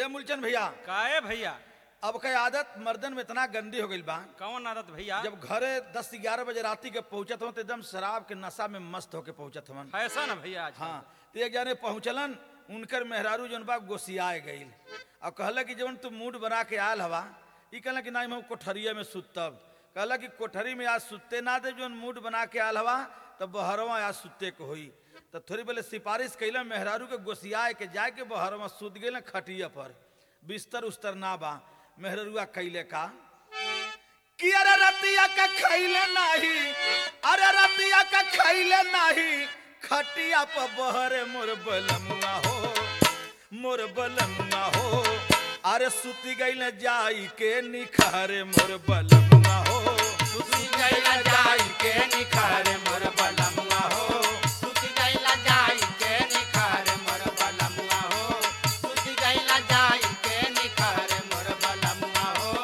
ए मूलचंद भैया काहे भैया अब के आदत मर्दन में इतना गंदी हो गई बा कौन आदत भैया जब घरे दस ग्यारह बजे राती के पहुंचत हो तो एकदम शराब के नशा में मस्त होके पहुंचत हवन ऐसा ना भैया आज हाँ तो एक जाने पहुंचलन उनकर मेहरारू जौन बा गोसियाए गईल और कहला कि जवन तू मूड बना के आयल हवा ई कहला कि नहीं हम कोठरिया में सुतब कहला कि कोठरी में आज सुते ना दे जौन मूड बना के आयल हवा तब बहरवा आज सुते के होई तो थोड़ी पहले सिफारिश कैला मेहरारू के गोसियाए के जाए के बहरवा सुत गए खटिया पर बिस्तर उस्तर ना बा मेहरुआ कैले का कि अरे रतिया का खैले नाही अरे रतिया का खैले नाही खटिया पर बहरे मोर बलमुआ हो मोर बलमुआ हो अरे सुती गईले जाई के निखारे मोर बलमुआ हो सुती गईले जाई के निखारे मोर बलमुआ हो सुती गईला जाई के निखार मोर बलमुआ हो सुती गईला जाई के निखार मोर बलमुआ हो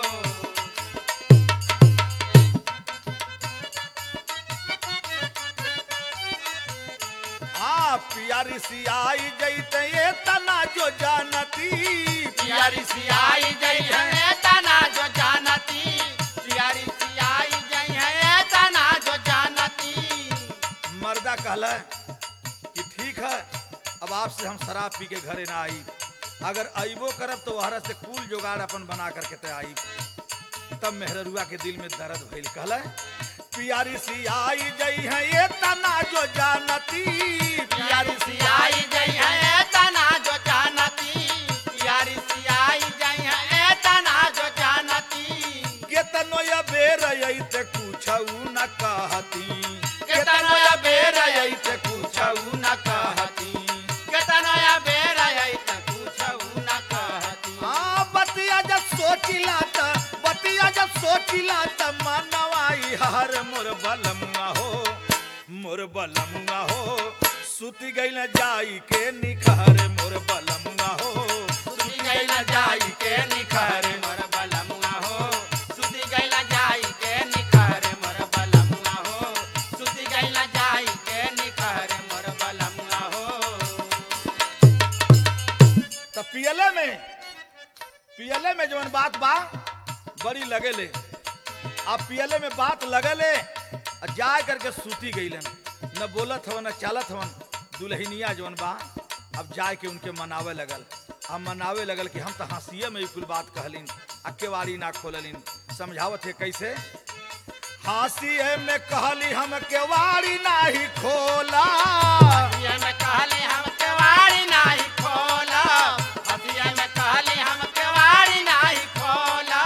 हाँ पियारी सियाई जैते ये तना जो जानती प्यारी सियाई जई है तना जो जानती प्यारी सियाई जई है तना जो जानती मर्दा कहला कि ठीक है अब आपसे हम शराब पी के घरे ना आई अगर अइबो करब तो वहरा से कुल जुगाड़ अपन बना करके ते आई तब मेहररुआ के दिल में दर्द भइल कहला पियारी सी आई जई है ये तना जो जानती प्यारी सियाई जई है तना जो जानती प्यारी सियाई जई है तना जो जानती केतनो या बेर ते कुछऊ न कहती केतनो या बेर ते कुछऊ न कहती केतनो या बेर आई त पूछऊ न कहती हाँ बतिया जब सोचिला त बतिया जब सोचिला त मनवाई हर मोर बलमुआ हो मोर बलमुआ हो सुती गई न जाई के निखार मोर बलमुआ हो सुती गईला जाई के निखार मोर बलमुआ हो सुती गईला जाई के निखार मोर बलमुआ हो सुती गईला जाई के निखार मोर बलमुआ हो त पियले में पियले में जवन बात बा बड़ी लगेले अब पियले में बात लगले आ जाए करके सूती गईलन न बोलत हवन न चालत हवन दुल्हनिया जवन बा अब जाए के उनके मनावे लगल अब मनावे लगल कि हम तो हंसिए में ही कुल बात कहलिन आ केवाड़ी ना खोललिन समझावत है कैसे हंसिए में कहली हम केवाड़ी नाही खोला हसिया में कहले हम केवाड़ी नाही खोला हसिया में कहले हम केवाड़ी नाही खोला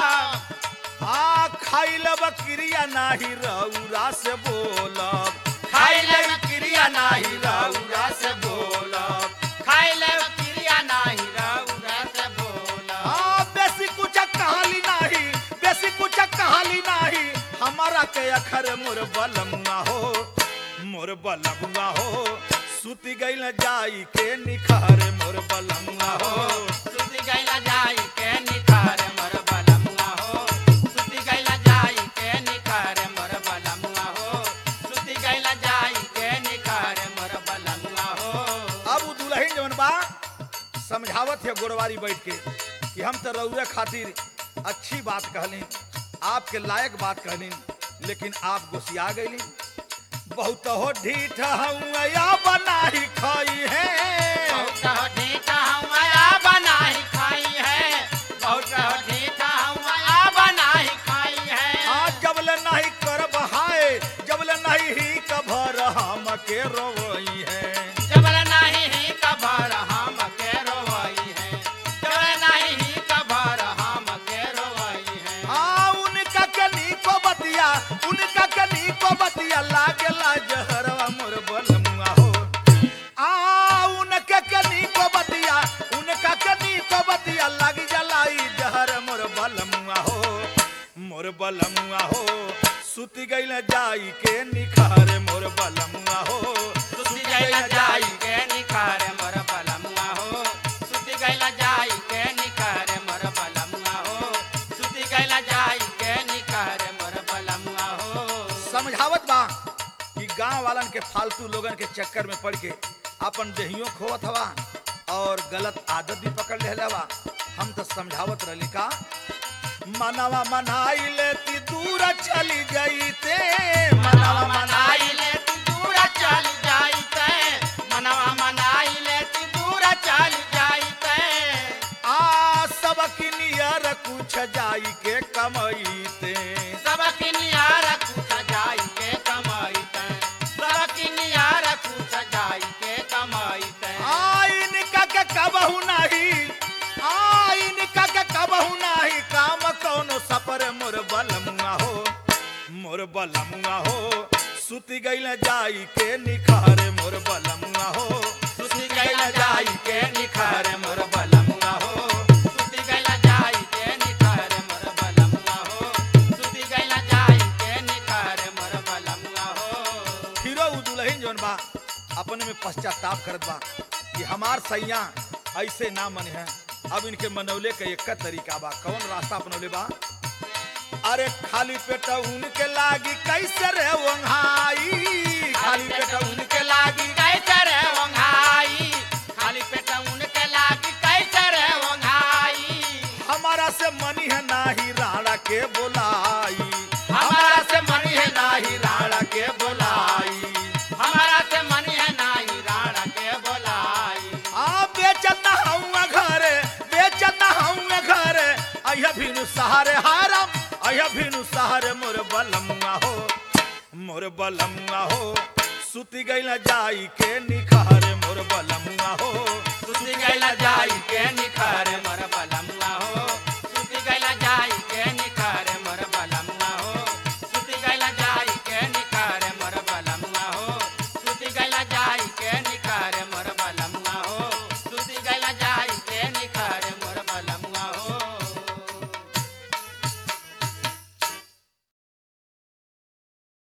आ खाइल बकरिया नाही रौरा से बोलब खाइले क्रिया नाही रौरा से बोलब खाइले क्रिया नाही रौरा से बोलब आ बेसी कुछ कहाली नाही बेसी कुछ कहाली नाही हमारा के अखर मोर बलमुआ हो मोर बलमुआ हो सुती गइल जाई के निखार मोर बलमुआ हो सुती गईला जाई के निखार मोर बलमुआ हो सुती गईला जाई के निखार मोर बलमुआ हो सुती गईला जाई के निखार मोर बलमुआ हो अब उ दुल्हन जवन बा समझावत है गोरवारी बैठ के कि हम तो रउए खातिर अच्छी बात कहली आपके लायक बात कहली लेकिन आप गोसिया गईली बहुत हो ढीठ हूँ या बनाही खाई है बहुत ढीठा हूँ आ बनाई खाई है बहुत ढीठा हूँ आ बनाई खाई है आज जबले नहीं कर बहाए जबले नहीं ही कभर हम के रोई है जबल नहीं ही कभर हम के रोई है जबल नहीं ही कभर हम के रोई है आ उनका के नीको बतिया उनका के नीको बतिया लागेला जहरवा मोर बलमुआ हो आ उनका के नीको बतिया उनका के नीको बतिया लग जलाई जहर मोर बलमुआ हो मोर बलमुआ हो सुती गइल जाई के निखार मोर बलमुआ हो सुती गईला जाई के निखार मोर बलमुआ हो सुती गईला जाई के निखार मोर बलमुआ हो सुती गईला जाई के निखार मोर बलमुआ हो समझावत बा कि गांव वालन के फालतू लोगन के चक्कर में पड़ के अपन देहियों खोवत हवा और गलत आदत भी पकड़ ले हवा हम तो समझावत रही का मनवा मनाई लेती दूर चली गई ते मनवा मनाई मनाई ले तू दूर चल जाई ते मनवा मनाई ले तू दूर चल जाई ते आ सबक नियर कुछ जाई के कमईते सबक नियार कुछ जाई के कमाई ते सबक नियार कुछ जाई के कमाई ते आइन का के कबहू नाही आइन का के कबहू नाही काम कौनो सपर मोर बलमुआ हो मोर बलमुआ हो सुती गइल जाई के निखारे मोर बलमुआ हो सुती गैला जाई के निखार मोर बलमुआ हो सुती गैला जाई के निखार मोर बलमुआ हो सुती गैला जाई के निखार मोर बलमुआ हो फिरो उ दुल्हन जौन बा अपने में पश्चाताप करत बा कि हमार सैया ऐसे ना मन है अब इनके मनौले के एक तरीका बा कौन रास्ता अपनौले बा अरे खाली पेट उनके लागी कैसे रे वंहाई खाली पेट उनके लागी कैसे रे वंघाई खाली पेट उनके लागी कैसे रे वंघाई हमारा से मनी है नाही राणा के बोलाई हमारा से मनी है नाही राणा के बोलाई हमारा से मनी है नाही राणा के बोलाई आ बेचत हूँ घरे बेचत हूँ घरे अहिया भिनु सहारे हारम अहिया भिनु सहारे मोर बलमुआ हो मोर बलमुआ हो सुती गइल जाई के निखारे मोर बलमुआ हो सुती गैला जाई के